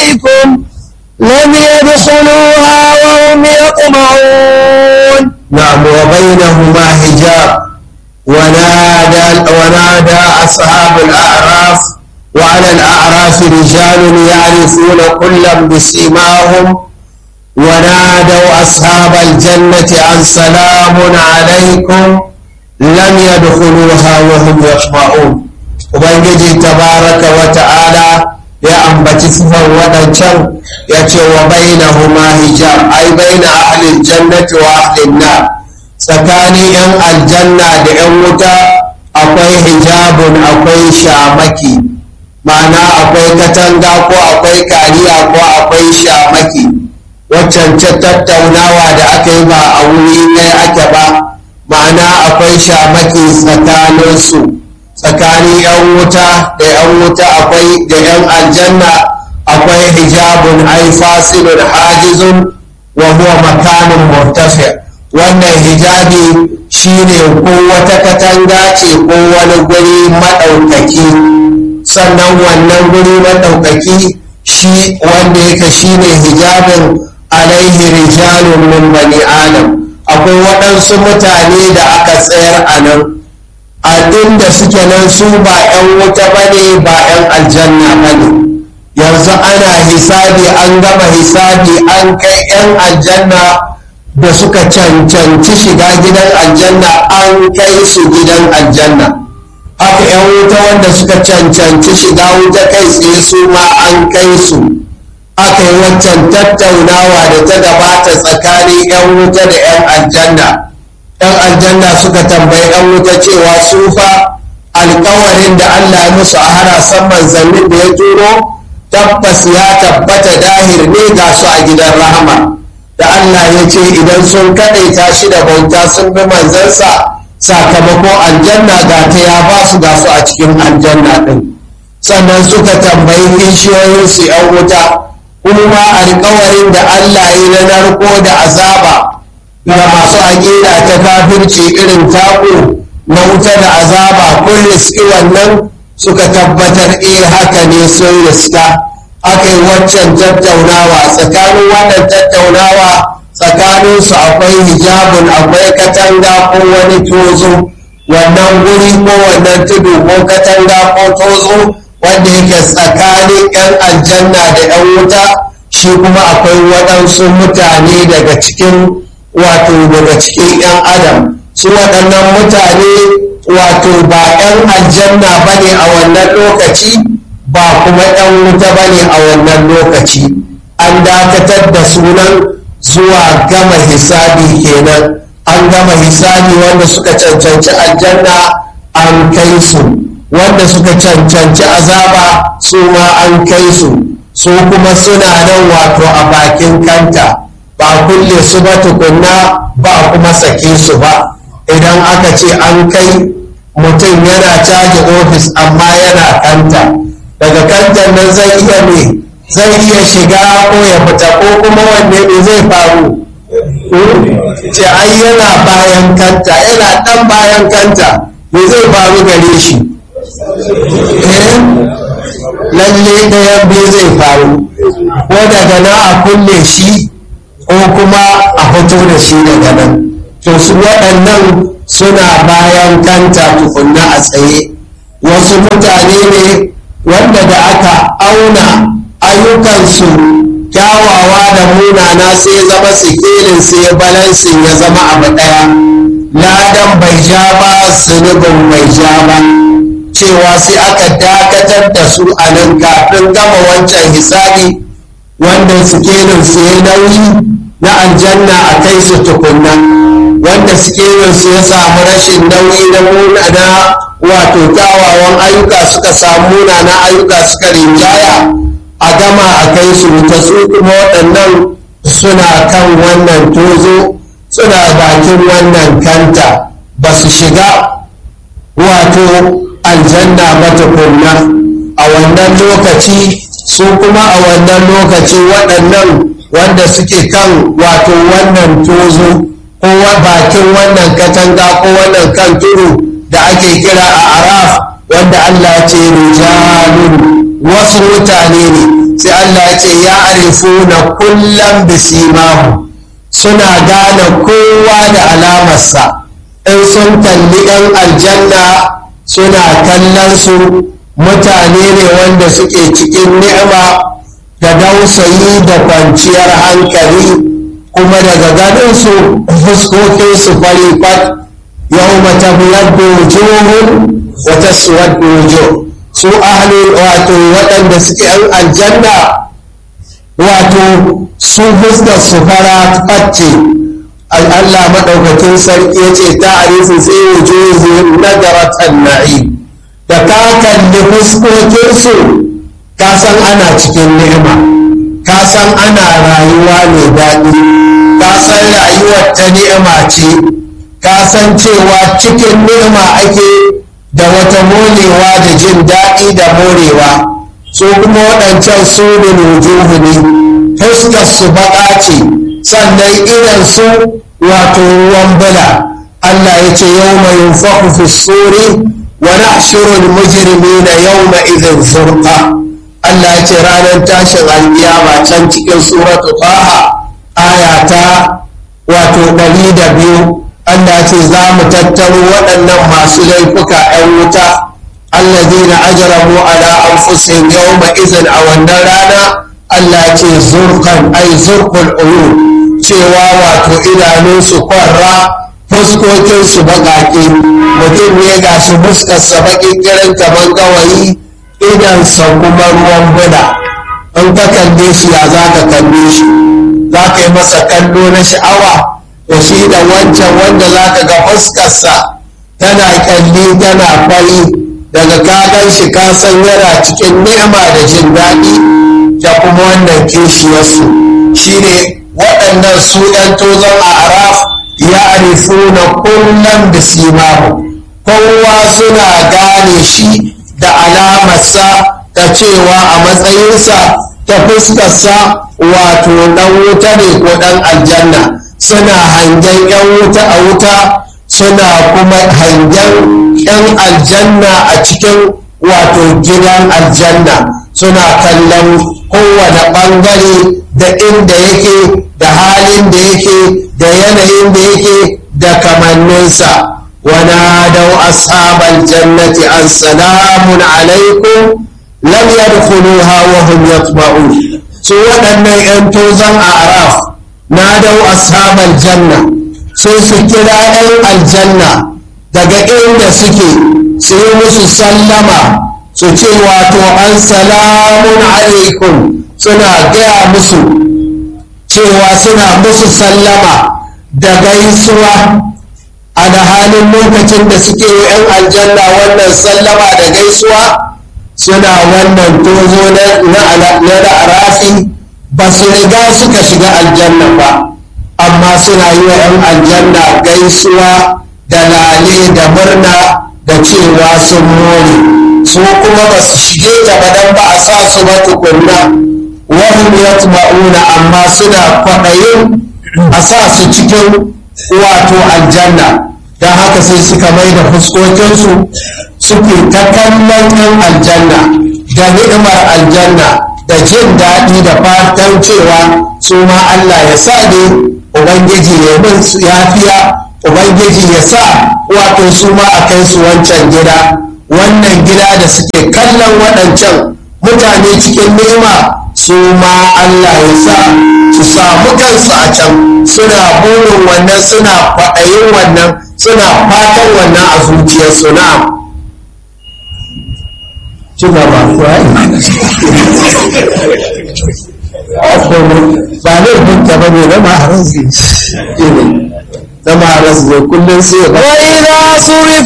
عليكم لم يدخلوها وهم يطمعون نعم وبينهما حجاب ونادى ونادى أصحاب الأعراف وعلى الأعراف رجال يعرفون كلا بسيماهم ونادوا أصحاب الجنة أن سلام عليكم لم يدخلوها وهم يطمعون ubangiji tabaraka wa ta'ala ya ambaci sifar waɗancan ya ce wa bainahuma hijab ai baina ahlil jannati wa ahlin nar tsakanin yan aljanna da yan wuta akwai hijabun akwai shamaki ma'ana akwai katanga ko akwai kariya ko akwai shamaki waccan tattaunawa da aka yi ba a wuri ɗaya ake ba ma'ana akwai shamaki tsakaninsu tsakanin 'yan wuta da 'yan wuta akwai da 'yan aljanna akwai hijabun ai fasilun hajizun wa huwa makanin murtafi wannan hijabi shine ko wata katanga ce ko wani guri maɗaukaki sannan wannan guri maɗaukaki shi wanda yake shine hijabin alaihi rijalun min bani adam akwai waɗansu mutane da aka tsayar a nan a inda suke nan su ba 'yan wuta ba ne ba 'yan aljanna ba ne yanzu ana hisabi an gama hisabi an kai 'yan aljanna da suka cancanci shiga gidan aljanna an kai su gidan aljanna haka 'yan wuta wanda suka cancanci shiga wuta kai tsaye su ma an kai su aka yi waccan tattaunawa da ta gabata tsakanin 'yan wuta da 'yan aljanna 'yan aljanna suka tambayi 'yan wuta cewa su fa alkawarin da Allah ya musu a harasan manzannin da ya turo tabbas ya tabbata dahir ne ga su a gidan rahama da Allah ya ce idan sun kaɗaita shi da bauta sun bi manzansa sakamako aljanna ga ta ya ba su ga su a cikin aljanna ɗin sannan suka tambayi kishiyoyinsu 'yan wuta kuma alkawarin da Allah ya na narko da azaba ga masu aƙida ta kafirci irin taku na wuta da azaba kun riski wannan suka tabbatar eh haka ne sun riska aka yi waccan tattaunawa tsakanin wannan tattaunawa tsakaninsu akwai hijabun akwai katanga ko wani tozo wannan guri ko wannan tudu ko katanga ko tozo wanda yake tsakanin 'yan aljanna da 'yan wuta shi kuma akwai waɗansu mutane daga cikin wato daga cikin 'yan adam su waɗannan mutane wato ba 'yan aljanna ba ne a wannan lokaci ba kuma 'yan wuta ba ne a wannan lokaci an dakatar da sunan zuwa gama hisabi kenan an gama hisabi wanda suka cancanci aljanna an kai su wanda suka cancanci azaba su ma an kai su su kuma suna nan wato a bakin kanta ba kulle su ba tukunna ba kuma sake su ba idan aka ce an kai mutum yana caji ofis amma yana kanta daga kantan nan zai iya me zai iya shiga ko ya fita ko kuma wanne ne zai faru ce ai yana bayan kanta yana dan bayan kanta me zai faru gare shi lalle ɗayan biyu zai faru ko daga nan a kulle shi ko kuma a fito da shi daga nan to su waɗannan suna bayan kanta tukunna a tsaye wasu mutane ne wanda da aka auna ayyukansu kyawawa da munana sai zama sikelin sai balansin ya zama abu ɗaya ladan bai ja ba zunubin bai ja ba cewa sai aka dakatar da su a nan kafin gama wancan hisabi wanda sikelin su ya nauyi na aljanna a kai su tukunna wanda sikelin su ya samu rashin nauyi na munana wato kyawawan ayyuka suka samu munana ayyuka suka rinjaya a gama a kai su wuta su kuma waɗannan suna kan wannan tozo suna bakin wannan kanta ba su shiga wato aljanna ba tukunna a wannan lokaci su kuma a wannan lokaci waɗannan wanda suke kan wato wannan tozo ko bakin wannan katanga ko wannan kan turu da ake kira a araf wanda Allah ce rijalun wasu mutane ne sai Allah ya ce ya arifuna kullum bisimahu suna gane kowa da alamarsa in sun kalli 'yan aljanna suna kallon su mutane ne wanda suke cikin ni'ima da dausayi da kwanciyar hankali kuma daga ganin su fuskokin su fari fat yau mata biyadda wujuhun wata suwadda wujuh su ahlul wato waɗanda suke yan aljanna wato su fuskar su fara facce Allah maɗaukakin sarki ya ce ta arifu sai wujuhu nadaratan na'im da ka kalli fuskokinsu ka san ana cikin ni'ima ka san ana rayuwa mai daɗi ka san rayuwar ta ni'ima ce ka san cewa cikin ni'ima ake da wata morewa da jin daɗi da morewa su kuma waɗancan su da wujuhu ne fuskar su baƙa ce sannan idan su wato ruwan bula Allah ya ce yau mai yunfaku fi suri wa nahshurul mujrimina yawma idhin zurqa Allah ya ce ranar tashin alkiyama can cikin suratu Taha aya ta wato ɗari da biyu Allah ce za mu tattaro waɗannan masu laifuka 'yan wuta allazina ajramu ala anfusihim yawma idhin a wannan rana Allah ce zurqan ay zurqul uyun cewa wato idanunsu kwarra fuskokinsu baƙaƙe mutum ne ga shi fuskarsa baƙin kiran kamar gawayi idansa kuma ruwan bula in ka kalle shi ya za ka kalle shi za ka yi masa kallo na sha'awa da shi da wancan wanda za ka ga fuskarsa tana kyalli tana fari daga kagan shi ka san yana cikin ni'ima da jin daɗi da kuma wannan kishiyarsu shine waɗannan su ‘yan tozon a araf ya arifuna kullum da simahu kowa suna gane shi da alamarsa ta cewa a matsayinsa ta fuskarsa wato ɗan wuta ne ko ɗan aljanna suna hangen ‘yan wuta a wuta suna kuma hangen ‘yan aljanna a cikin wato gidan aljanna suna kallon kowane ɓangare da inda yake da halin da yake da yanayin da yake da kamanninsa ونادوا أصحاب الجنة أن سلام عليكم لم يدخلوها وهم يطمعون سوى أن ينتوزن أعراف نادوا أصحاب الجنة sai su kira 'yan aljanna daga inda suke su yi musu sallama su ce wato an salamun alaikum suna gaya musu cewa suna musu sallama da gaisuwa a da halin lokacin da suke yi 'yan aljanna wannan sallama da gaisuwa suna wannan tozo na arafi ba su riga suka shiga aljanna ba amma suna yi wa 'yan aljanna gaisuwa da lale da murna da cewa sun more su kuma ba su shige ta ba dan ba a sa su ba tukunna wahum yatma'una amma suna kwaɗayin a sa su cikin wato aljanna don haka sai suka mai da fuskokinsu suke ta kallon yan aljanna da ni'imar aljanna da jin daɗi da fatan cewa su ma Allah ya sa ne ubangiji ya min yafiya ubangiji ya sa wato su ma a kai su wancan gida wannan gida da suke kallon waɗancan mutane cikin ni'ima su ma Allah ya sa su samu kansu a can suna burin wannan suna kwaɗayin wannan suna fatan wannan a zuciyarsu na ci gaba ba laifin ta ba ne zama a rasu zama a rasu kullum sai ya وإذا صرف